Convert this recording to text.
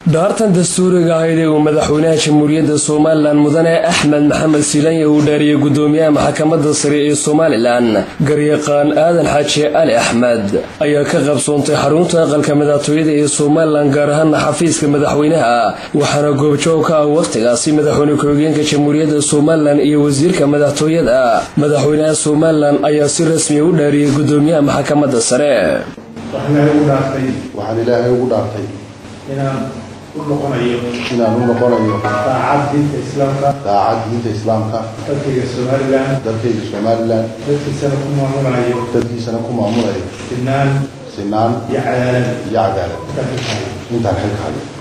dhaartan dastuuriga ahayd ee uu madaxweynaha jamhuuriyadda somalilan mudane axmed maxamed silanya uu dhaariyey gudoomiyaha maxkamadda sare ee somalilan garyaqaan aadan xaaji ali axmed ayaa ka qabsoontay xarunta aqalka madaxtooyada ee somalilan gaar ahaana xafiiska madaxweynaha waxaana goobjoog ka ah wakhtigaasi madaxweyne ku-xigeenka jamhuuriyadda somalilan iyo wasiirka madaxtooyada madaxweynaha somalilan ayaa si rasmiya u dhaariyey gudoomiyaha maxkamadda sare waxaan ilaahay ugu dhaartay inaan u noqonayo inaan u noqonayo daacad diinta islaamka daacad diinta islaamka dalkayga somalilan dalkayga somalilan dadkiisana ku maamulayo dadkiisana ku maamulayo sinaan sinaan iyo cadaalad iyo cadaalad intaan ka tahay intaan xilka hayo